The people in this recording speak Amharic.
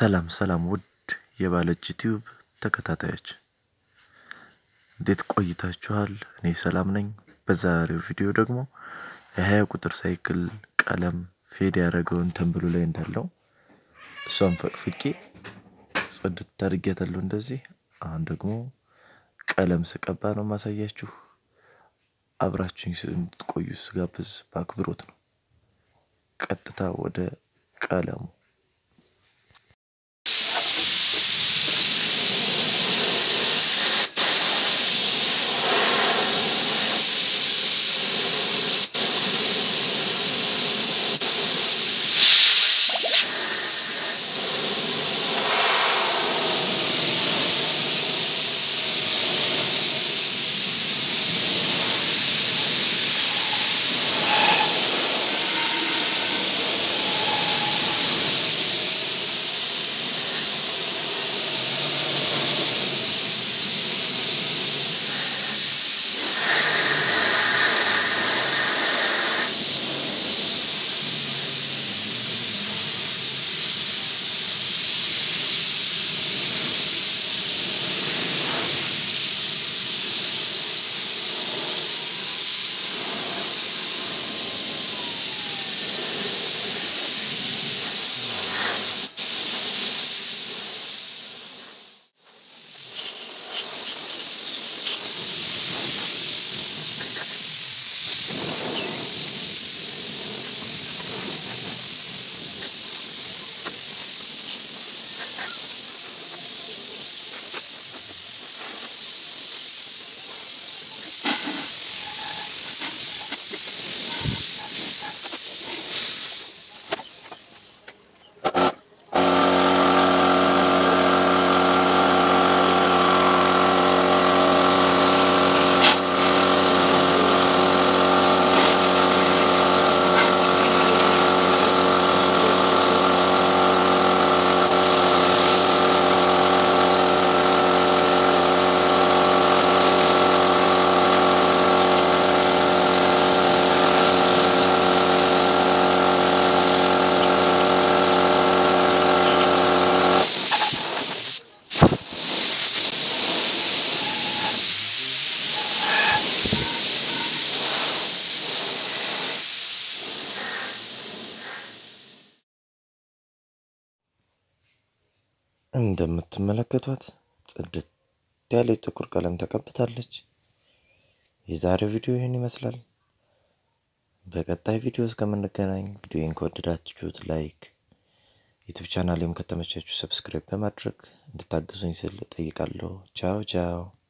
ሰላም ሰላም ውድ የባለእጅ ቲዩብ ተከታታዮች እንዴት ቆይታችኋል? እኔ ሰላም ነኝ። በዛሬው ቪዲዮ ደግሞ የሀያ ቁጥር ሳይክል ቀለም ፌድ ያደረገውን ተንብሉ ላይ እንዳለው እሷን ፈቅፍቄ ጽድት አድርጌያታለሁ እንደዚህ። አሁን ደግሞ ቀለም ስቀባ ነው ማሳያችሁ። አብራችሁኝ እንድትቆዩ ስጋብዝ በአክብሮት ነው። ቀጥታ ወደ ቀለሙ እንደምትመለከቷት ጽድት ያለ ጥቁር ቀለም ተቀብታለች። የዛሬው ቪዲዮ ይህን ይመስላል። በቀጣይ ቪዲዮ እስከምንገናኝ ቪዲዮን ከወደዳችሁት ላይክ፣ ዩቱብ ቻናሌም ከተመቻችሁ ሰብስክራይብ በማድረግ እንድታግዙኝ ስል ጠይቃለሁ። ቻው ቻው።